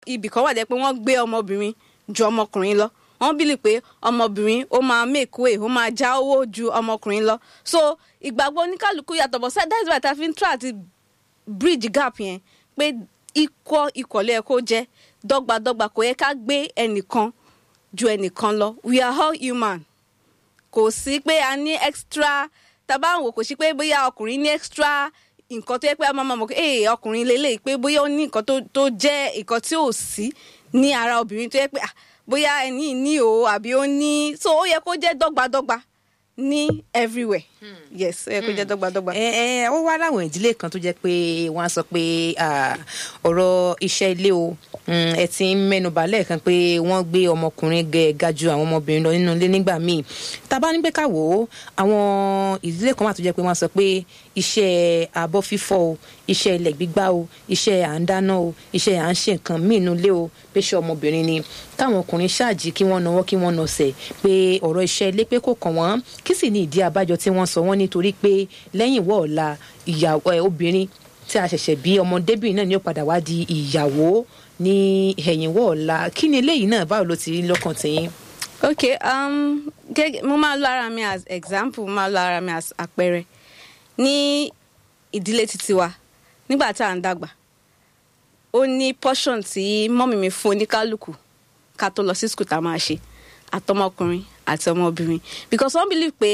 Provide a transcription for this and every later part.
ibì kan wà jẹ́ pé wọ́n gbé ọmọbìnrin ju ọmọkùnrin lọ wọ́n bìlì pé ọmọbìnrin ó máa make way ó máa já owó ju ọmọkùnrin lọ so ìgbàgbọ́ oníkálukú yàtọ̀ bọ̀ sẹ́ that's why ta fi ń try àti bridge gap yẹn pé ikọ̀ ìkọ̀lẹ́ ẹ̀ kó jẹ́ dọ́gbadọ́gba kò yẹ ká gbé ẹnìkan ju ẹnìkan lọ we are all human kò sí pé a ní extra tàbá àwọn kò sí pé bóyá ọkùnrin ní extra nǹkan tó yẹ pé a máa mọ̀ pé ee ọkùnrin lélẹ̀ pé bóyá ó ní nǹkan tó jẹ́ nǹkan tí ò sí ní ara obìnrin tó yẹ pé bóyá ẹni ní o àbí ó ní so ó yẹ kó jẹ́ dọ́gbadọ́gba ní everywhere yes ó yẹ kó jẹ́ dọ́gbadọ́gba. ẹ ẹ ó wá láwọn ìdílé kan tó jẹ́ pé wọ́n á sọ pé ọ̀rọ̀ iṣẹ́ ilé o ẹ ti ń mẹ́nubà lẹ́ẹ̀kan pé wọ́n gbé ọmọkùnrin ga ju àwọn ọmọbìnrin lọ nínú ilé nígbà míì tá a bá ní pé ká wò ó àwọn ìdílé kan wà tó jẹ́ pé wọ́n sọ pé iṣẹ́ abọ́ fífọ̀ o iṣẹ́ ilẹ̀ gbígbá o iṣẹ́ à ń dáná o iṣẹ́ à ń ṣe nǹkan míì nínú ilé o pé ṣe ọmọbìnrin ni káwọn ọkùnrin ṣáàjì kí wọ́n nawọ́ kí wọ́n nọsẹ̀ pé ọ̀rọ̀ iṣẹ́ ilé pé kò kàn wọ́n kí sì ní ìdí abájọ tí wọ́n sọ wọ́n nítorí pé lẹ́yìn wọ́ ọ̀la ìyàwó obìnrin tí a ṣẹ̀ṣẹ̀ bí ọmọdébìnrin náà ni ó padà wá di ìyàwó ní ẹ̀yìnwó ọ̀la kí ni eléyìí náà báwo ló ti rí lọ́kàn tiyín. ok um, gẹ́gẹ́ mo máa lo ara mi as example mo máa lo ara mi as àpẹẹrẹ ní ìdílé títí wa nígbà tá à ń dàgbà ó ní portion tí mọ́mì mi fún oníkálukú ká tó lọ sí school tá a máa ṣe àtọmọkùnrin àti ọmọbìnrin because wọ́n believe pé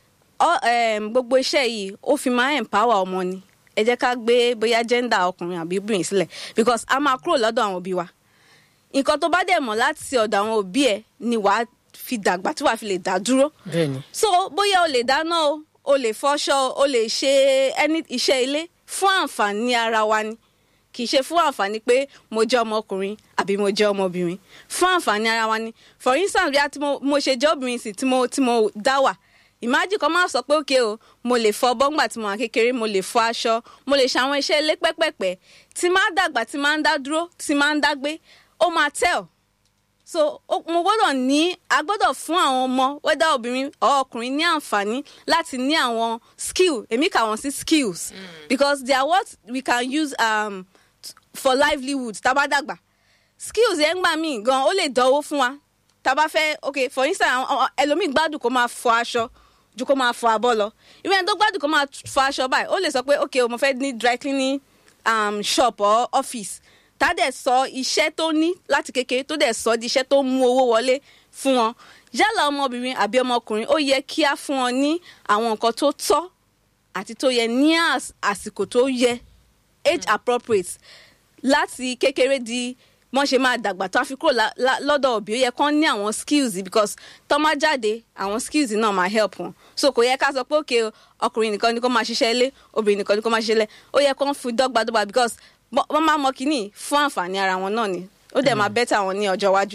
gbogbo iṣẹ́ yìí ó fi máa empower ọmọ ni ẹ jẹ́ ká gbé bóyá gender ọkùnrin àbí obìnrin sílẹ̀ because a máa kúrò lọ́dọ̀ àwọn òbí wa nǹkan tó bá dẹ̀ mọ̀ láti ọ̀dọ̀ àwọn òbí ẹ̀ ni wàá fi dàgbà tí wàá fi lè dá dúró. so bóyá o lè dáná o o lè fọṣọ o lè ṣe ẹni iṣẹ́ ilé fún àǹfààní ara wa ni kì í ṣe fún àǹfààní pé mo jẹ́ ọmọkùnrin àbí mo jẹ́ ọmọbìnrin fún àǹfààní ara wa ni for instance bí a ti mo ṣe jẹ́ obìnrin sí tí mo tí mo dá wà ìmájì kan máa sọ pé òkè o mo lè fọ bọ́ngbà tí mo wà kékeré mo lè fọ aṣọ mo lè ṣe àwọn iṣẹ́ ilé pẹ́pẹ́pẹ́ tí máa dàgbà tí máa ń dá dúró tí máa ń dá gbé ó máa tẹ̀ ọ́ so mo gbọ́dọ̀ ní a gbọ́dọ̀ fún àwọn ọmọ wẹ́dà obìnrin or ọkùnrin ní àǹfààní láti ní àwọn skill èmi kà wọ́n sí skills mm. because they are what we can use um, for livelihood tá bá dàgbà skills yẹn gbà míì gan ó lè dánwó fún wa tá bá fẹ́ ok for instance ẹlòmíì gbádùn kó máa fọ aṣọ ju kó máa fọ abọ́ lọ irú ẹni tó gbádùn kó máa fọ aṣọ báyìí ó lè sọ pé ok mo fẹ́ ní dry cleaning um, shop or office tá dẹ̀ sọ iṣẹ́ tó ní láti kékeré tó dẹ̀ sọ di iṣẹ́ tó mú owó wọlé fún wọn yálà ọmọbìnrin àbí ọmọkùnrin ó yẹ kí á fún wọn ní àwọn nǹkan tó tọ́ àti tó yẹ ní àsìkò tó yẹ age appropriate láti kékeré di wọ́n ṣe máa dàgbà tó a fi kúrò lọ́dọ̀ òbí ó yẹ kán ní àwọn skills because tó máa jáde àwọn skills náà máa help wọn so kò yẹ ká sọ pé òkè ọkùnrin nìkan ni kó máa ṣiṣẹ́ ilé obìnrin nìkan ni kó máa ṣiṣẹ́ ilé ó yẹ kán fi dọ́gbadọ́gba because wọ́n máa mọ kínní fún àǹfààní ara wọn náà ni ó dẹ̀ máa bẹ́tà wọn ní ọjọ́ iwájú.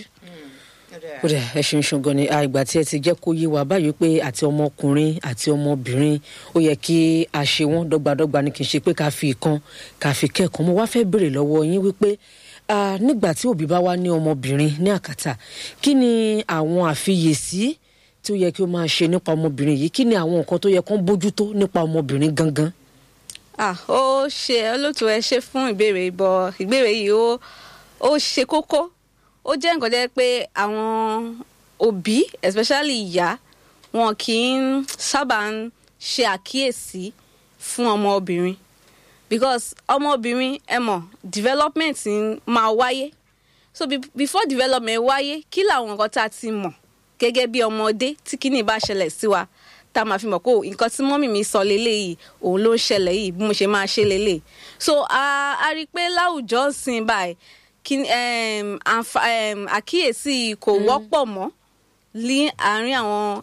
ó dẹ̀ ẹ ṣeun ṣùgbọ́n ni àìgbà tí ẹ ti jẹ́ kó yé wa báyìí pé àti ọmọkùnrin àti ọmọbìnrin ó yẹ kí a ṣe wọ́n dọ́gbadọ́gba ni kì í ṣe pé ká fi ìkan ká fi kẹ́ẹ̀kan mo wá fẹ́ béèrè lọ́wọ́ yín wípé nígbà tí òbí bá wá ní ọmọbìnrin ní àkàtà kí ni àwọn àfiyèsí tí ó yẹ kí ó máa ṣe nípa ọmọbìnrin yìí kí ni àwọn nǹkan tó yẹ kó ń bójútó nípa ọmọbìnrin gangan. ah ó ṣe olóòtú ẹ ṣe fún ìbéèrè ìbọ ìbéèrè yìí ó ó ṣe kókó ó jẹ́ nǹkan jẹ́ pé àwọn òbí especially ìyá wọn kì í sábà ń ṣe àkíyèsí fún ọmọbìnrin because ọmọbìnrin ẹ mọ̀ development máa wáyé so be before development wáyé kí làwọn nǹkan tá a ti mọ̀ gẹ́gẹ́ bí ọmọdé tí kíní bá ṣẹlẹ̀ sí wa tá a máa fi mọ̀ pé nǹkan tí mọ́mì mi sọ lélẹ́yìí òun ló ń ṣẹlẹ̀ yìí bí mo ṣe máa ṣe lélẹ̀ so a a rí i pé láwùjọ ń sìn báyìí kí àkíyèsí kò wọ́pọ̀ mọ́ ní àárín àwọn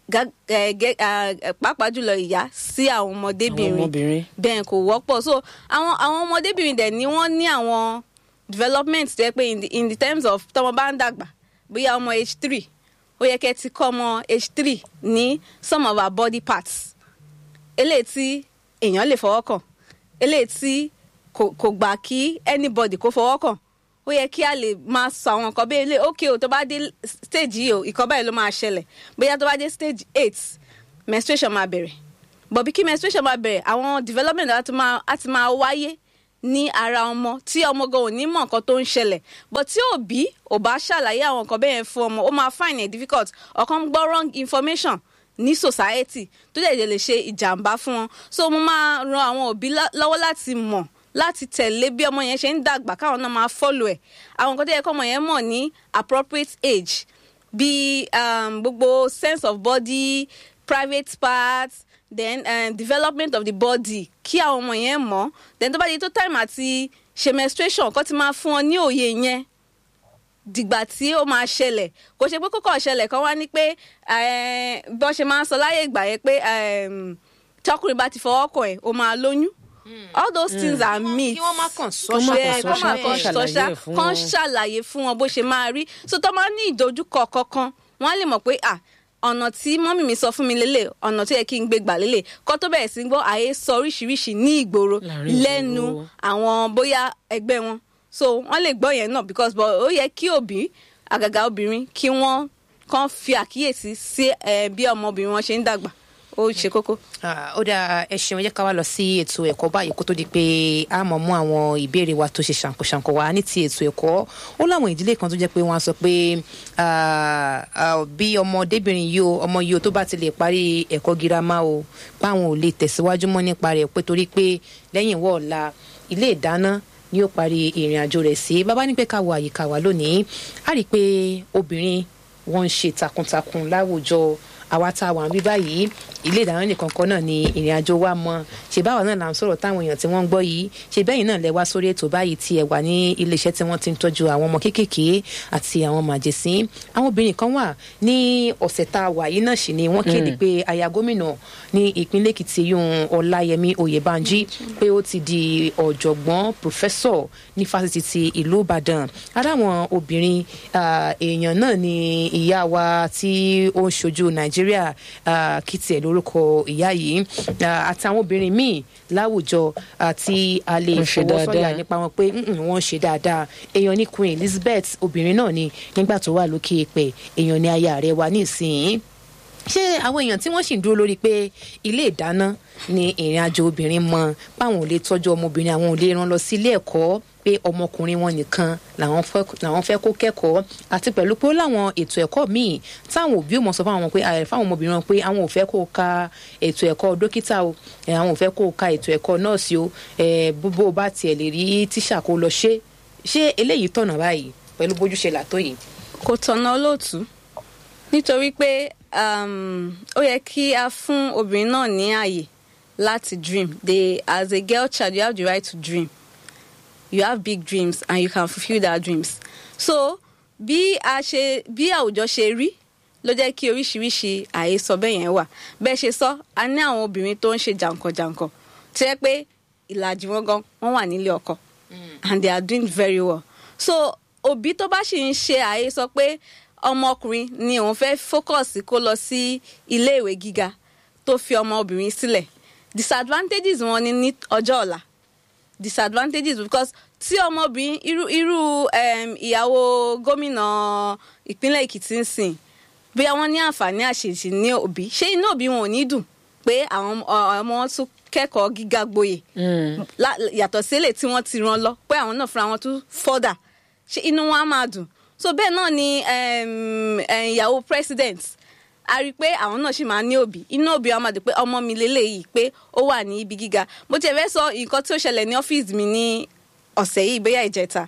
pàápàá jùlọ ìyá sí àwọn ọmọdébìnrin bẹ́ẹ̀ kò wọ́pọ̀ so àwọn àwọn ọmọdébìnrin dẹ̀ ni wọ́n ní àwọn development tẹ́ pé in the, in the terms of tọmọ bá ń dàgbà bóyá ọmọ age three ó yẹ kẹ́ ti kọ́ ọmọ age three ní some of our body parts eléyìí tí èèyàn lè fọwọ́ kàn eléyìí tí kò gbà kí anybody kó fọwọ́ kàn ó yẹ kí a lè máa sọ àwọn nǹkan bíi ilé ókè o tó bá dé stage yìí o ìkan báyìí ló máa ṣẹlẹ̀ bóyá tó bá dé stage eight menstruation máa bẹ̀rẹ̀ but bí kí menstruation máa bẹ̀rẹ̀ àwọn development á ti máa á ti máa wáyé ní ara ọmọ tí ọmọ gan ò ní mọ̀ nǹkan tó ń ṣẹlẹ̀ but tí òbí ò bá ṣàlàyé àwọn nǹkan bẹ́ẹ̀ fún ọmọ ó máa find it difficult ọ̀kan gbọ́ wrong information ní society tó dẹ̀ lè ṣe ìjàmbá fún wọn so mo máa ran àwọn òbí lọ́wọ́ láti mọ̀ láti tẹ̀lé bí ọmọ yẹn ṣe ń dàgbà káwọn náà máa follow ẹ̀ àwọn nǹkan tó yẹ kọ́ ọmọ yẹn mọ̀ ní appropriate age bí um, gbogbo sense of body private parts then um, development of the body kí àwọn ọmọ yẹn mọ̀ then tó bá di tó time àti ṣe menstruation kó ti máa fún ọ ní òye yẹn dìgbà tí ó máa ṣẹlẹ̀ kò ṣe pé kókò ṣẹlẹ̀ kan wá ní pé bí wọ́n ṣe máa ń sọ láyé ìgbà yẹn pé tọkùnrin bá ti fọwọ́ kàn ẹ̀ ó máa lóyún all those mm. things are myths kí wọ́n má kàn sọ Kí wọ́n má ṣe kàn kọ́ máa kàn ṣàlàyé sọ́ṣà ẹ̀ fún kàn wọn. ṣàlàyé fún wọn bó ṣe máa rí so tó máa ní ìdojúkọ kankan wọ́n á lè mọ̀ pé à ọ̀nà tí mọ́mì mi sọ fún mi lélẹ̀ ọ̀nà tó yẹ kí n gbé gbà lélẹ̀ kó tó bẹ̀rẹ̀ sí gbọ́ àyè sọ oríṣiríṣi ní ìgboro Láàrin ìgboro. lẹ́nu àwọn bóyá ẹgbẹ́ wọn so wọ́n lè gbọ́ yẹn náà because but ó yẹ kí òbí àgàgà obìnrin kí wọ́n kàn fi àkíyèsí sí eh, bí ọmọbìnrin wọn ṣe ń dàgbà ó ṣe kókó. Ah, ó dáa ẹ ṣeun ẹ jẹ́ ká wá lọ sí ètò ẹ̀kọ́ báyìí kó tó di pé a mọ̀ mú àwọn ìbéèrè wa tó ṣe ṣàǹkóṣàǹkó wa ní ti ètò ẹ̀kọ́ ó láwọn ìdílé kan tó jẹ́ pé wọ́n á sọ pé ah, ah, bí ọmọdébìnrin yìí o ọmọ yìí o tó bá ti lè parí ẹ̀kọ́ girama o páwọn ò lè tẹ̀síwájú mọ́ nípa rẹ̀ pé torí pé lẹ́yìn wọ́ ọ̀la ilé ìdáná ni ó parí ìrìn àjò rẹ̀ sí bàbá ní pé ká wo àyíká wa lónìí a rí i pé obìnrin wọ́n ń ṣe takuntakun láwùjọ àwa tá a wà ń bí báyìí ilé ìdáná nìkan kan náà ni ìrìn àjò wa mọ ṣe báwa náà là ń sọ̀rọ̀ táwọn èèyàn tí wọ́n ń gbọ́ yìí ṣe bẹ́yìn náà lẹ wá sórí ètò báyìí tí ẹ wà ní iléeṣẹ́ tí wọ́n ti ń tọ́jú àwọn ọmọ kéékèèké àti àwọn màjèsín àwọn obìnrin kan wà ní ọ̀sẹ̀ tá a wà yìí náà sì ni wọ́n kéde pé aya gómìnà ní ìpínlẹ̀ èkìtì yún ọláyẹmí oyèbánjí pé ó ti di ọ̀jọ̀gbọ́n pòfẹ́sọ̀ ní fásitì ti ìlú ìbàdàn aráwọn obìnrin ah, èèyàn náà ni ìyá wa tí ó ń ṣojú nàìjíríà ah, kí tiẹ̀ lórúkọ ìyá yìí ah, àtàwọn obìnrin míì láwùjọ àti a lè Wọ́n ṣe fọwọ́ sọ̀yà dáadáa. nípa wọn pé "Mm-mm, wọ́n ṣe dáadáa èèyàn ní queen elizabeth obìnrin náà ni nígbà tó wà lókè èèpẹ̀ èèyàn ní aya rẹ̀ wà nísìnyí ṣé àwọn èèyàn tí wọ́n sì ń dúró lórí pé ilé ìdáná ni ìrìn àjò obìnrin mọ báwọn ò lè tọ́jú ọmọbìnrin àwọn ò lè rán lọ sí ilé ẹ̀kọ́ pé ọmọkùnrin wọn nìkan làwọn fẹ́ làwọn fẹ́ kó kẹ́kọ̀ọ́ àti pẹ̀lú pé ó láwọn ètò ẹ̀kọ́ míì táwọn òbí ò mọ̀ sọ fáwọn ọmọ pé ààrẹ fáwọn ọmọbìnrin wọn pé àwọn ò fẹ́ kó o ka ètò ẹ̀kọ́ dókítà o ẹ̀, àwọn ò fẹ́ kó o ka ètò ẹ̀kọ́ nọ́ọ̀sì o ẹ̀, bó bó o bá tiẹ̀ lè rí tíṣà kó lọ ṣe ṣé eléyìí tọ̀nà báyìí pẹ̀lú bójúṣe làtó yìí. kò tọ̀nà olóòtú nítorí pé um, ó yẹ kí a fún obìnrin náà ní àyè láti dream they as a girl child you have the right to dream you have big dreams and you can fulfil that dreams so bí a ṣe bí àwùjọ ṣe rí ló jẹ́ kí oríṣiríṣi àhesọ bẹ́ẹ̀ yẹn wà bẹ́ẹ̀ ṣe sọ a ní àwọn obìnrin tó ń ṣe jàǹkànjàǹkàn tí yẹ pé ìlàjì wọn gan wọn wà nílé ọkọ and they are doing very well so òbí tó bá sì ń ṣe àhesọ pé ọmọkùnrin ni òun fẹ́ fókọ̀sì kó lọ sí iléèwé gíga tó fi ọmọbìnrin sílẹ̀ disadvantages wọn ni ní ọjọ́ ọ̀la disadvantages because tí ọmọbìnrin irú irú um, ìyàwó gómìnà ìpínlẹ̀ èkìtì ń sìn bóyá wọ́n ní àǹfààní àṣèṣì ní òbí ṣé inú òbí wọn ò ní dùn pé àwọn ọmọ wọn tún kẹ́kọ̀ọ́ gíga gboyè lá- yàtọ̀ sílẹ̀ tí wọ́n ti rán lọ pé àwọn náà fúnra wọn tún fọ́dà ṣé inú wọn á máa dùn so bẹ́ẹ̀ náà ni um, um, ìyàwó president a rí i pé àwọn náà ṣì máa ní òbí inú òbí wa máa dùn pé ọmọ mi lélẹ́yìí pé ó wà ní ibi gíga mo tiẹ̀ fẹ́ sọ nǹkan tí ó ṣẹlẹ̀ ní ọ́fíìsì mi ní ọ̀sẹ̀ yìí bóyá ìjẹta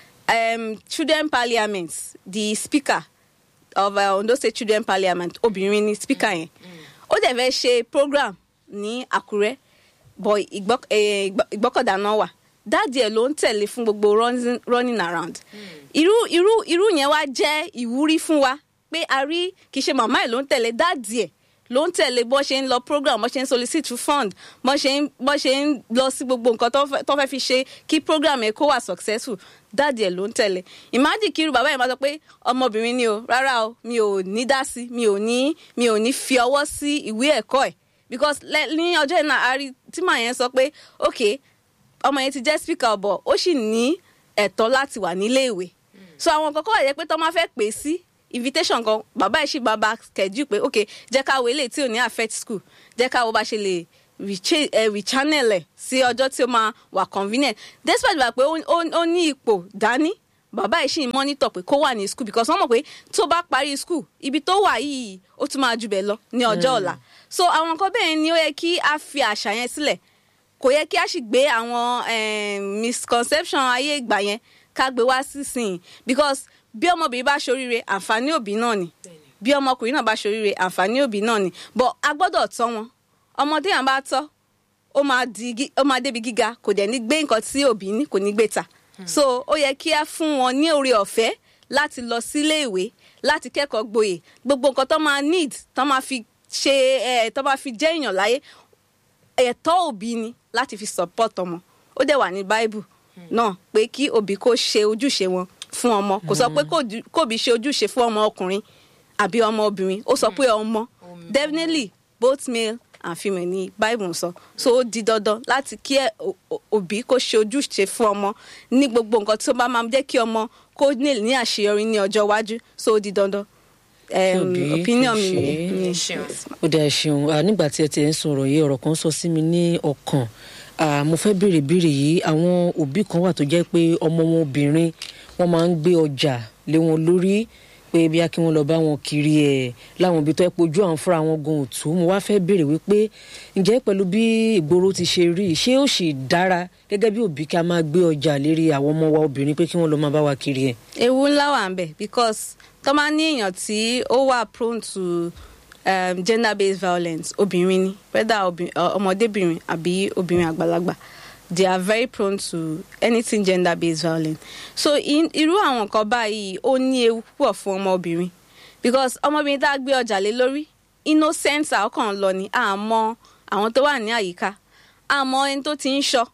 um, children parliament the speaker of uh, Ondo State Children Parliament obìnrin ni speaker yẹn ó dẹ̀ fẹ́ ṣe program ní Àkúrẹ́ but ìgbọ́- eh, ìgbọ́- ìgbọ́kọ̀dá náà wà dáàdì ẹ̀ ló ń tẹ̀lé fún gbogbo running- running around irú irú irú yẹn wá jẹ́ ìwúrí fún wa pé a rí kì í ṣe màmá ẹ̀ ló ń tẹ̀lé dáàdì ẹ̀ ló ń tẹ̀lé bọ́ ṣe ń lọ program bọ́ ṣe ń solicit for fund bọ́ ṣe ń bọ́ ṣe ń lọ sí gbogbo nǹkan tó fẹ́- tó fẹ́ fi ṣe kí program ẹ̀ kó wà successful dáàdì ẹ̀ ló ń tẹ̀lé imagine kí irú bàbá yẹn máa sọ pé ọmọbìnrin ni o rárá o mi ò ní dá sí mi ò ní mi ò ní fi ọwọ́ sí ìwé ẹ̀kọ́ ẹ̀ because lẹ- ní ọjọ́ yẹn náà a rí tí màá yẹn sọ pé ok ọmọ yẹn ti jẹ́ speaker ọ̀bọ̀ ó sì ní ẹ̀tọ́ láti wà nílé ìwé so àwọn nǹkan kọ́ wà yẹ pé tó máa fẹ́ pè sí invitation kan bàbá ẹ̀ sì bàbá kẹjú pé ok jẹ́ ká wo eléyìí tí ò ní affect school jẹ́ ká wo bá ṣe lè recha- eh, rechannel ẹ̀ sí ọjọ́ tí ó máa wà convenient despite wà pé ó- ó ó ní ipò dání bàbá yìí sì ń monitor pé kó wà ní school because wọ́n mọ̀ pé tó bá parí school ibi tó wà yìí ó tún máa jù bẹ́ẹ̀ lọ ní ọjọ́ ọ̀la so àwọn nǹkan bẹ́ẹ̀ ni ó yẹ kí a fi àṣà yẹn sílẹ̀ kò yẹ kí a sì gbé àwọn eh, misconception ayé ìgbà yẹn ká gbé wá sísìn because bí ọmọbìnrin bá ṣoríire àǹfààní òbí náà ni bí ọmọkùnrin náà bá ṣoríire àǹfààní òbí náà ni but a gbọ́dọ̀ tọ́ wọn ọmọdé yẹn bá tọ́ ó máa di gí- ó máa débi gíga kò dẹ̀ ní gbé nǹkan tí òbí ní kò ní gbé ta so ó yẹ kí a fún wọn ní oore ọ̀fẹ́ láti lọ sílé ìwé láti kẹ́kọ̀ọ́ gboyè gbogbo nǹkan tó máa need tó máa fi ṣe ẹ̀ tó máa fi jẹ́ èèyàn láyé ẹ̀tọ́ òbí ni láti fi support ọmọ ó dẹ̀ wà ní bible náà pé kí òbí kó ṣe ojúṣe wọn fún ọmọ kò sọ pé kó- kóbi ṣe ojúṣe fún ọmọ ọkùnrin àbí ọmọ obìnrin ó sọ pé ọmọ definitely both male and female ni bible sọ so ó di dandan láti kí ẹ- o- o- òbí kó ṣe ojúṣe fún ọmọ ní gbogbo nǹkan tó bá máa jẹ́ kí ọmọ kó ní ní àṣeyọrí ní ọjọ́ iwájú so ó di dandan um, òbí opinion kò mi ṣe é. ni. ṣeun. ó dáa ṣeun Ah, nígbà tí ẹ ti ẹ̀ ń sọ̀rọ̀ yìí ọ̀rọ̀ kan sọ sí mi ní ọkàn Ah, mo fẹ́ béèrè béèrè yìí àwọn òbí kan wà tó jẹ́ pé ọmọ wọn obìnrin wọ́n máa ń gbé ọjà lé wọn lórí pé bí a kí wọ́n lọ bá wọn kiri ẹ̀ láwọn ibi tó ẹ pojú àwọn fúnra wọn gan òtún mo wá fẹ́ béèrè wípé ǹjẹ́ pẹ̀lú bí ìgboro ti ṣe rí ṣé ó sì dára gẹ́gẹ́ bí òbí ká máa gbé ọjà lérí àwọn ọmọ wa obìnrin pé kí wọ́n lọ máa bá wa kiri ẹ̀. ewu ńlá wà ń bẹ because tó máa ní èèyàn tí ó wà prone to um, gender based violence obìnrin ni whether obi- ọ- ọmọdébìnrin àbí obìnrin àgbàlagbà they are very prone to anything gender based violence so in- irú àwọn nǹkan báyìí ó ní ewu púpọ̀ fún ọmọbìnrin because ọmọbìnrin tá a gbé ọjà lé lórí innocent ọkàn lọ ni àmọ́ àwọn tó wà ní àyíká àmọ́ ẹni tó ti ń ṣọ́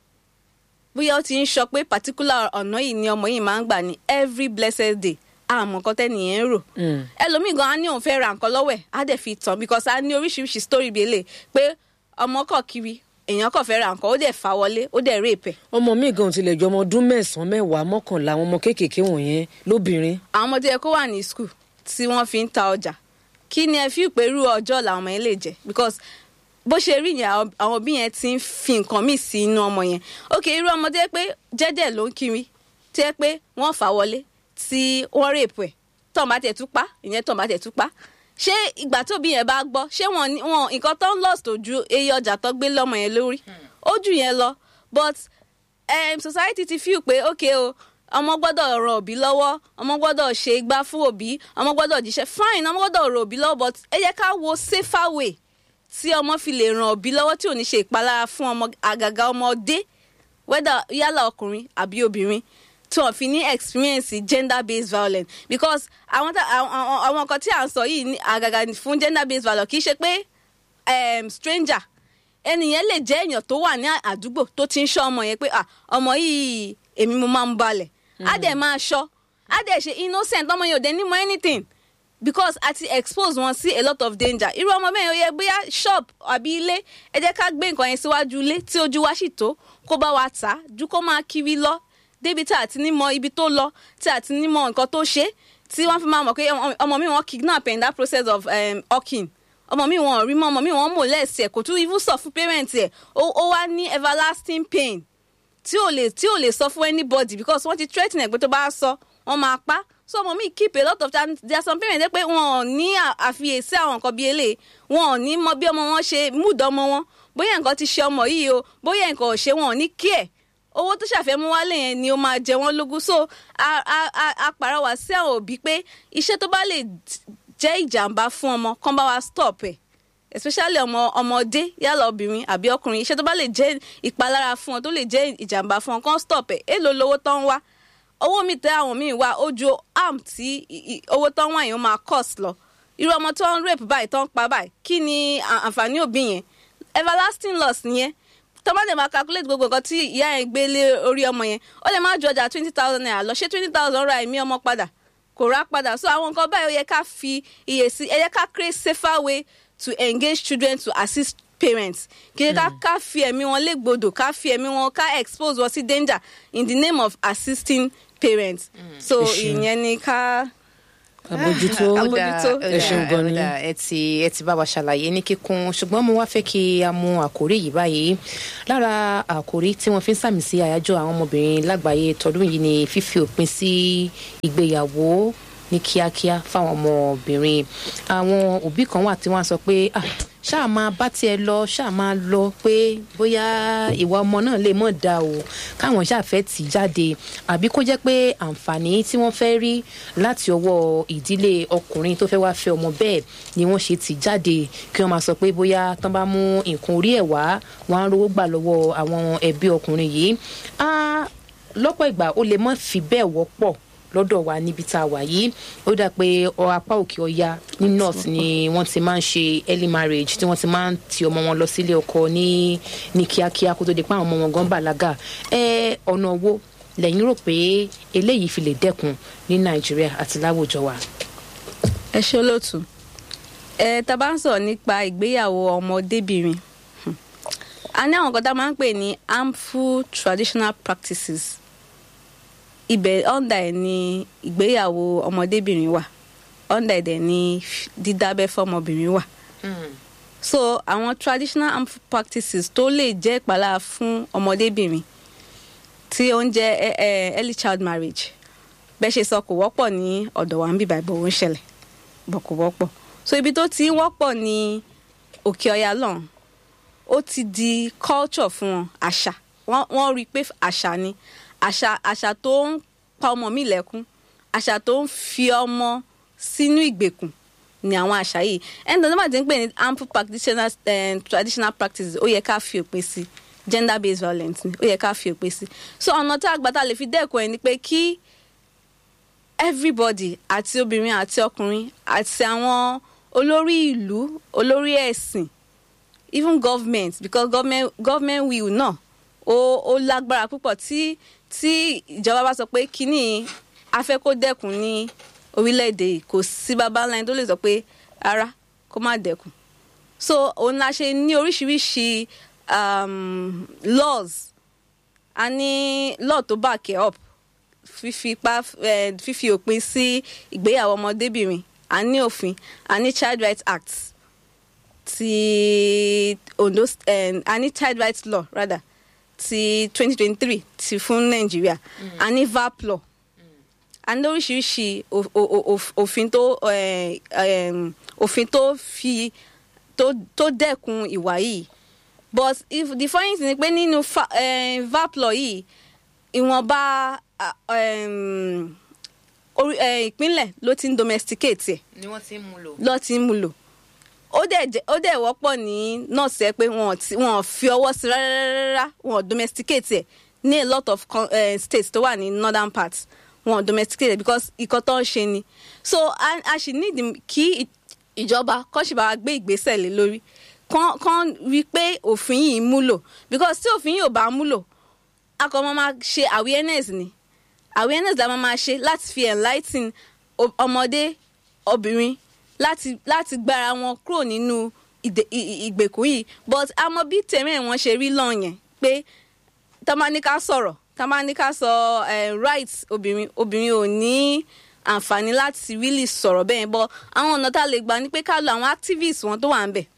bóyá ó ti ń sọ pé particular ọ̀nà yìí ni ọmọ yìí máa ń gbà ní every blessed day àmọ́ nǹkan tẹ́nìyẹn ń rò Mm. ẹlòmíì gan á ní òun fẹ́ ra nǹkan lọ́wọ́ ẹ̀ á dẹ̀ fi tàn because á ní oríṣiríṣi story bíi eléyìí pé ọmọ kọ̀ kiri èèyàn kọ̀ fẹ́ ra nǹkan ó dẹ̀ fà wọlé ó dẹ̀ rape ẹ̀ ọmọ mi gan tilẹ̀ jọ ọmọ ọdún mẹ́sàn-án mẹ́wàá mọ́kànlá àwọn ọmọ kéékèèké wọ̀nyẹn lóbìnrin àwọn ọmọdé yẹ kó wà ní school tí wọ́n fi ń ta ọjà kí ni ẹ fi pé irú ọjọ́ làwọn ọmọ yẹn lè jẹ because bó ṣe rí yẹn àwọn àwọn òbí yẹn ti ń fi nǹkan míì sí inú ọmọ yẹn ok irú ọmọdé pé jẹ́jẹ́ ló ń kiri tí ẹ pé wọ́n fà wọlé tí wọ́n rèpù ẹ̀ tọ́n bá tẹ̀ tú pa ìyẹn tọ́n bá tẹ̀ tú pa ṣé ìgbà tó bí yẹn bá gbọ́ ṣé wọn ní- wọn nǹkan tó ń lost ojú eye ọjà tó gbé lọ́mọ yẹn lórí ó jù yẹn lọ but um, society ti feel pé ok o ọmọ gbọ́dọ̀ ran òbí lọ́wọ́ ọmọ gbọ́dọ̀ ṣe igbá fún òbí ọmọ gbọ́dọ̀ jíṣẹ́ fine ọmọ gbọ́dọ̀ ran òbí lọ́wọ́ but ẹ jẹ́ ká wo safer way tí ọmọ fi lè ran òbí lọ́wọ́ tí ò ní ṣe ìpalára fún ọmọ àgàgà ọmọdé whether yálà ọkùnrin àbí obìnrin tí wọn fi ní experience gender based violence because àwọn tá- àwọn- àwọn àwọn nǹkan tí à ń sọ yìí ní àgàgà fún gender based violence kì í ṣe pé um, stranger ẹnìyẹn lè jẹ́ èèyàn tó wà ní àdúgbò tó ti ń ṣọ́ ọmọ yẹn pé ah ọmọ yìí èmi mo máa ń balẹ̀ á dẹ̀ máa ṣọ́ á dẹ̀ ṣe innocent ọmọ yẹn ò dẹ̀ ní mọ anything because a ti expose wọn sí a lot of danger irú ọmọ bẹ́ẹ̀ yẹn ó yẹ bóyá shop àbí ilé ẹ jẹ́ ká gbé nǹkan yẹn síwájú ilé tí ojú wa sì tó kó bá wa tà á ju kó máa kiri lọ débi tí a ti ní mọ ibi tó lọ tí a ti ní mọ nǹkan tó ṣe tí wọ́n fi máa mọ̀ pé ọmọ- ọmọ mi wọ́n kidnap in that process of um, hawking ọmọ mi wọn ò rí mọ́ ọmọ mi wọn mò lẹ́sì ẹ̀ kò tún even sọ fún parent ẹ̀ ó ó wá ní everlasting pain tí ò lè tí ò lè sọ fún anybody because wọ́n ti threaten ẹ̀ pé tó bá sọ wọ́n máa pa so ọmọ mi keep a lot of time there are some parents dey pé wọn ò ní à- àfiyèsí àwọn nǹkan bíi eléyìí wọn ò ní mọ bí ọmọ wọn ṣe mood ọmọ wọn bóyá nǹkan ti ṣe ọmọ yìí o bóyá nǹkan ò ṣe wọn ò ní kí ẹ̀ owó tó ṣàfẹ́mú wálé yẹn ni ó máa jẹ wọ́n lógún so a a a a pàrọwà sí àwọn òbí pé iṣẹ́ tó bá lè jẹ́ ìjàmbá fún ọmọ kán bá wa stop ẹ̀ especially ọmọ ọmọdé yálà obìnrin àbí ọkùnrin iṣẹ́ tó bá lè jẹ́ ìpalára fún ọ tó lè jẹ́ ìjàmbá fún ọ kán stop ẹ̀ èlò lówó tó ń wá owó mi tẹ àwọn míì wá ó ju arm tí i- i- owó tó ń wá yẹn ó máa cost lọ irú ọmọ tó ń rape báyìí tó ń pa báyìí kí ni à- àǹfààní òbí yẹn everlasting loss nìyẹn tó bá dẹ̀ máa calculate gbogbo nǹkan tí ìyá yẹn gbé lé orí ọmọ yẹn ó lè má ju ọjà twenty thousand naira lọ ṣé twenty thousand ra ẹ̀mí ọmọ padà kò rà padà so àwọn nǹkan báyìí ó yẹ ká fi iye sí ẹ yẹ ká create safer way to engage children to assist parents kì í ká ká fi ẹ̀mí wọn légbodò ká fi ẹ̀mí wọn ká expose wọn sí danger in the name of assisting parents so Ẹ ṣeun. ìyẹn ni ká àbójútó Àbójútó. ẹ ṣeun gan ni. Ọ̀dà, ẹ ti ẹ ti bá wa ṣàlàyé ní kíkún ṣùgbọ́n mo wá fẹ́ kí a mú àkórí yìí báyìí lára àkórí tí wọ́n fi ń sàmì sí àyájọ́ àwọn ọmọbìnrin lágbàáyé tọdún yìí ni fífi òpin sí ìgbéyàwó ní kíákíá fáwọn ọmọbìnrin àwọn òbí kan wà tí wọ́n á sọ pé "Ah, ṣáà máa bá tiẹ̀ lọ ṣáà máa lọ pé bóyá ìwà ọmọ náà lè mọ̀ dá o káwọn ṣáà fẹ́ tì í jáde àbí kó jẹ́ pé àǹfààní tí wọ́n fẹ́ rí láti ọwọ́ ìdílé ọkùnrin tó fẹ́ wá fẹ́ ọmọ bẹ́ẹ̀ ni wọ́n ṣe tì í jáde kí wọ́n máa sọ pé bóyá tán bá mú nǹkan orí ẹ̀ wá wọ́n á rówó gbà lọ́wọ́ àwọn ẹbí ọkùnrin yìí á lọ́pọ̀ ìgbà ó lè má fi bẹ́ẹ̀ wọ́pọ̀ lọ́dọ̀ wa níbi tá a wà yìí ó dà pé ọ apá òkè ọya ní north ni wọ́n ti máa ń ṣe early marriage tí wọ́n ti máa ń ti ọmọ wọn lọ sílé ọkọ ní ní kíákíá kó tó di pé àwọn ọmọ wọn gan bàlágà ẹ ọ̀nà wo lẹ́yìn rò pé eléyìí fi lè dẹ́kun ní nàìjíríà àti láwùjọ wa. ẹ ṣe olóòtú ẹ tá a bá ń sọ̀rọ̀ nípa ìgbéyàwó ọmọdébìnrin hmm, a ní àwọn nǹkan tá a máa ń pè ní harmful traditional practices ibẹ̀ ọ̀ndà ẹ̀ ní ìgbéyàwó ọmọdébìnrin wà ọ̀ndà ẹ̀ dẹ̀ ní dídábẹ́ fọmọbìnrin wà so àwọn traditional harmful practices tó lè jẹ́ ìpalára fún ọmọdébìnrin tí ó ń jẹ́ eh, eh, early child marriage bẹ́ẹ̀ ṣe sọ kò wọ́pọ̀ ní ọ̀dọ̀ wa ń bíbá ìbò ń ṣẹlẹ̀ bọ̀ kò wọ́pọ̀ so ibi tó ti ń wọ́pọ̀ ní òkè ọya lọ́hùn ó ti di culture fún wọn àṣà wọ́n wọ́n rí i pé àṣà ni àṣà àṣà tó ń pa ọmọ mi lẹ́kún àṣà tó ń fi ọmọ sínú ìgbèkùn ni àwọn àṣà yìí ẹni tó máa ti ń pè ní harmful practitioners eh, traditional practices ó yẹ ká fi òpin sí gender based violence ni ó yẹ ká fi òpin sí so ọ̀nà tá a gbà tá a lè fi dẹ́kun ẹ̀ ni pé kí everybody àti obìnrin àti ọkùnrin àti àwọn olórí ìlú olórí ẹ̀sìn even government because government government will náà ó ó lágbára púpọ̀ tí tí ìjọba bá sọ pé kínní a fẹ́ kó dẹ́kun ní orílẹ̀-èdè yìí kò sí baba ńlá ẹni tó lè sọ pé ara kó má dẹ́kun so òun la ṣe ní oríṣiríṣi um, laws a ní law tó back it up fífi ipá eh, fífi òpin sí ìgbéyàwó ọmọdébìnrin a ní òfin a ní child rights act ti ondo eh, a ní child rights law rather ti twenty twenty three ti fún nàìjíríà a ní vap law a ní oríṣiríṣi o- o- o- òfin tó eh, em, òfin tó fi tó tó dẹ́kun ìwà yìí but if the funny thing ni pé nínú fa- eh, vap law yìí ìwọ̀nba ah, em, orí- eh, ìpínlẹ̀ ló ti ń domesticate ẹ̀ ni wọ́n ti ń mú lò. lọ́ọ́ ti ń mú lò ó dẹ̀ jẹ́ ó dẹ̀ wọ́pọ̀ ní nọ́ọ̀sì ẹ pé wọn ò ti- wọn ò fi ọwọ́ sí rárá wọn ò domesticate ẹ̀ ní a lot of con- eh, states tó wà ní northern part wọn ò domesticate ẹ̀ because ìkan tó ń ṣe ni so a a sì need kí ì- ìjọba kọ́ sì bá wa gbé ìgbésẹ̀ lé lórí kán kán rí i pé òfin yìí múlò because tí òfin yìí ò bá múlò a kàn máa máa ṣe awareness ni awareness la máa máa ṣe láti fi enlightening o- ọmọdé obìnrin láti láti gbára wọn kúrò nínú ìdè- ì- ì- ìgbèkùn yìí but a mọ bí tẹ̀mẹ́ wọn ṣe rí lọ́ọ̀ yẹn pé tamanika sọ̀rọ̀ tamanika sọ eh, rights obìnrin obìnrin ò ní àǹfààní láti really sọ̀rọ̀ bẹ́ẹ̀ bọ́ àwọn ọ̀nà tá a lè gbà ni pé ká lo àwọn activists wọn tó wà ń bẹ̀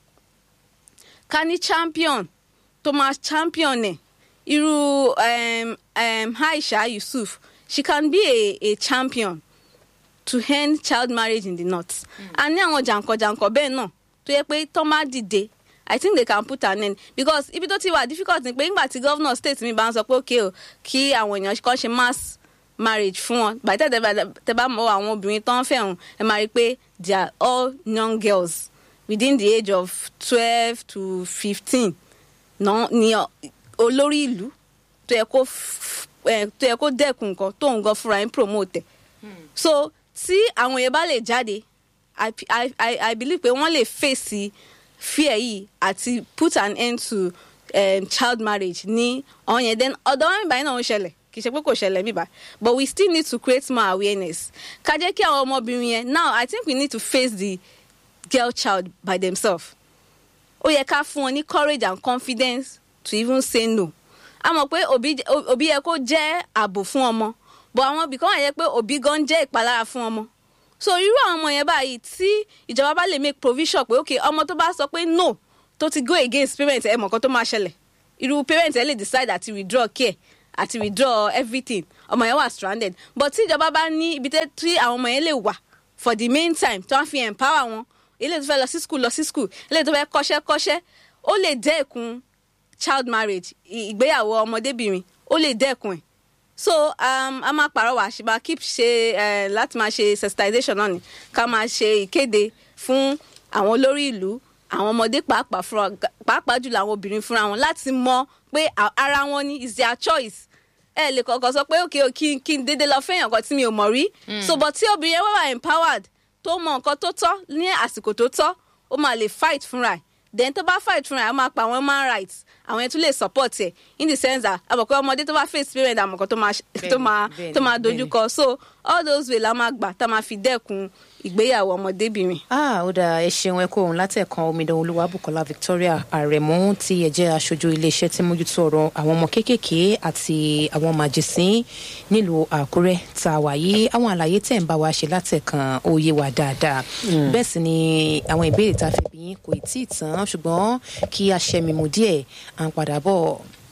ká ní champion tó máa champion ẹ̀ irú um, um, Aisha Yusuf she can be a, a champion to end child marriage in the north. a ní àwọn jàǹkànjàǹkàn bẹ́ẹ̀ náà tó yẹ pé tó má dìde i think they can put an end because ibi tó ti wà difficult ni pé nígbà tí governor state mi bá ń sọ pé okay o kí àwọn èèyàn kan ṣe mass marriage fún wọn bàtẹ́ tẹ bá mọ àwọn obìnrin tó ń fẹ̀hún ẹ máa rí i pé they are all young girls within the age of twelve to fifteen náà ni ọ- olórí ìlú tó yẹ kó f- eh, tó yẹ kó dẹ́kun nǹkan tó ń gan fúnra ẹ̀ ń promote ẹ̀ so tí àwọn yẹn bá lè jáde i i i i believe pé wọ́n lè fèsì fear yìí àti put an end to um, child marriage ní ọ̀hún yẹn then ọ̀dọ̀ wọn bíbáyìí náà ń ṣẹlẹ̀ kì í ṣe pé kò ṣẹlẹ̀ bíbá but we still need to create more awareness ká jẹ́ kí àwọn ọmọbìnrin yẹn now i think we need to face the girl child by themselves ó yẹ ká fún wọn ní courage and confidence to even say no a mọ̀ pé òbí òbí yẹ kó jẹ́ ààbò fún ọmọ but àwọn ibì kan wà yẹ pé òbí gan jẹ́ ìpalára fún ọmọ so irú àwọn ọmọ yẹn báyìí tí ìjọba bá lè make provision pé ok ọmọ tó bá sọ pé no tó ti go against parent ẹ mọ̀ kan tó máa ṣẹlẹ̀ irú parent ẹ lè decide àti withdraw care àti withdraw everything ọmọ yẹn wà stranded but tí ìjọba bá ní ibi tẹ́ tí àwọn ọmọ yẹn lè wà for the main time tó wá fi empower wọn ilé tó fẹ́ lọ sí school lọ sí school ilé tó fẹ́ kọ́ṣẹ́ kọ́ṣẹ́ ó lè dẹ́kun child marriage ì- ìgbéyàwó ọmọdébìnrin ó lè dẹ́kun ẹ̀ so um, a máa pàrọwà ṣe máa keep ṣe eh, láti máa ṣe sensitization náà ni ká máa ṣe ìkéde fún àwọn olórí ìlú àwọn ọmọdé pàápàá fúnra pàápàá jùlọ àwọn obìnrin fúnra wọn láti mọ pé a- ara wọn ni is their choice ẹ lè kọ̀ọ̀kan sọ pé òkè kí n- kí n dédé lọ fẹ́yàn kan tí mi ò mọ̀ rí so but tí obìnrin yẹn wá wà empowered tó mọ nǹkan tó tọ́ ní àsìkò tó tọ́ ó máa lè fight fúnra ẹ̀ then tó bá fight fúnra ẹ̀ á máa pa àwọn human rights àwọn yẹn tún lè support ẹ̀ in the sense that àbọ̀ pé ọmọdé tó bá face parent àmọ̀ kan tó máa Bẹ́ẹ̀ni, tó máa bẹ́ẹ̀ni, tó máa bẹ́ẹ̀ni. dojú kọ so all those way la máa gbà tá a máa fi dẹ́kun ìgbéyàwó ọmọdébìnrin. ah ó dáa ẹ ṣeun ẹ kó òun látẹ̀kan omidan olúwabùkọ́lá victoria àrẹ̀mú tí ẹ jẹ́ aṣojú iléeṣẹ́ tí mójútó ọ̀rọ̀ àwọn ọmọ kéékèèké àti àwọn màjèsín nílùú àkúrẹ́ tá a wà yìí àwọn àlàyé tẹ̀ ń bá wa ṣe látẹ̀kan ó yé wa dáadáa bẹ́ẹ̀ sì ni àwọn ìbéèrè tá a fi bí yín kò tí ì tán ṣùgbọ́n kí a ṣẹ́mi mú díẹ̀ à ń padà bọ̀.